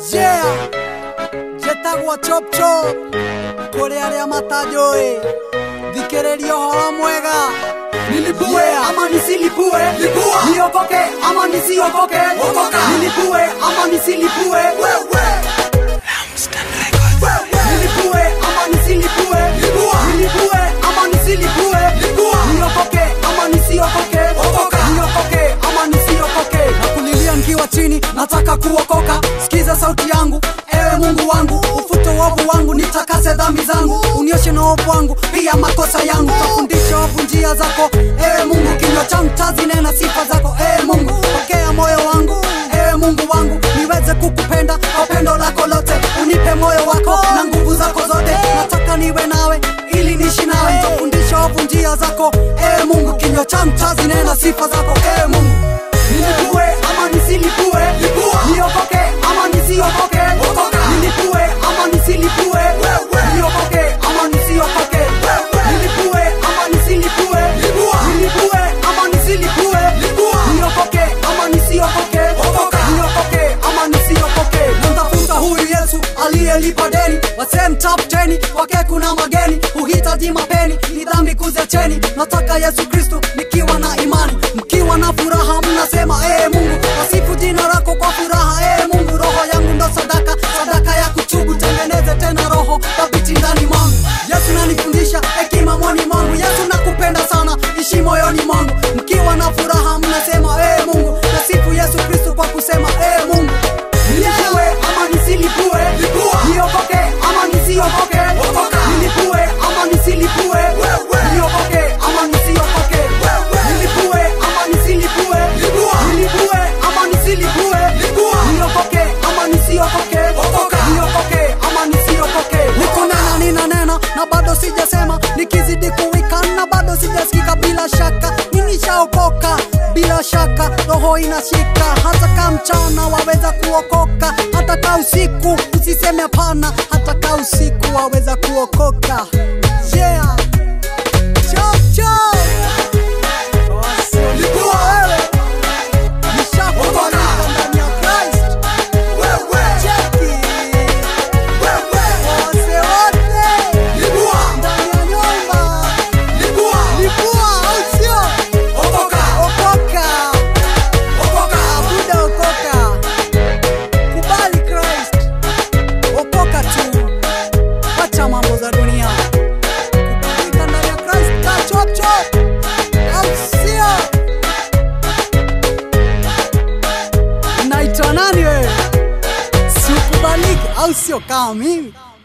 yeah njĩtagwo chop chop kũrĩ arĩa matanjũĩ thikĩrĩria ũhoro mwega Nilipue ama nisilipue Lipua. Niokoke ama nisiokoke Okoka. Nilipue ama nisilipue wewe Nilipue ama nisilipue Lipua. Nilipue ama nisilipue Lipua. Niokoke ama nisiokoke Okoka. Niokoke ama nisiokoke nakulilia nkiwa chini nataka kuokoka sikiza sauti yangu ewe mungu wangu ufute uovu wangu nitakase dhambi zangu unioshe na uovu wangu pia makosa yangu tafundisha wavu njia zako ewe mungu kinywa changu tazinena sifa zako ewe mungu pokea moyo wangu ewe mungu wangu niweze kukupenda kwa pendo lako lote unipe moyo wako na nguvu zako zote nataka niwe nawe ili nishi nawe nitafundisha wavu njia zako ewe mungu kinywa changu tazinena sifa zako ewe mungu Nilipue ama nisilipue Lipua. Niokoke ama nisiokoke Okoka. Nilipue ama nisilipue Niokoke ama nisiokoke Nilipue ama nisilipue Lipua. Nilipue ama nisilipue Lipua. Niokoke ama nisiokoke Okoka. Niokoke ama nisiokoke namtafuta huyu yesu aliyelipa deni wasee mtafuteni kwake kuna mageni huhitaji mapeni ni dhambi kuziacheni nataka yesu kristu nikiwa na imani mkiwa na furaha mnasema ee mungu wasifu jina lako kwa furaha ee mungu roho yangu ndo sadaka sadaka ya kuchubu tengeneze tena roho thabiti ndani mwangu yesu nanifundisha hekima mwani mwangu yesu nakupenda sana ishi moyoni mwangu mkiwa na furaha mnasema ee mungu nasifu yesu kristu kwa kusema ee mungu Nilipue ama nisilipue Lipua. Niokoke ama nisiokoke Okoka. Nilipue ama nisilipue Niokoke ama nisiokoke Nilipue ama nisilipue Lipua. Nilipue ama nisilipue Lipua. Niokoke ama nisiokoke Okoka. Niokoke ama nisiokoke nikunena ninanena na bado sijasema nikizidi kuwika na bado sijasikika bila shaka ninishaokoka bila shaka roho inashika hata ka mchana waweza kuokoka hata ka usiku usiseme hapana hata ka usiku waweza kuokoka yeah. Chop, chop. Lipua wewe. Nishakubalika ndani ya Christ. Cheki. Wase wote. Ndani ya nyumba. Lipua, au sio? Okoka. Buda okoka. Kubali Christ. Okoka tu. Wacha mambo za dunia. Kubalika ndani ya Christ. Ka chop chop. Au sio? Naitwa nani wewe? Sikubaliki au sio kama mimi?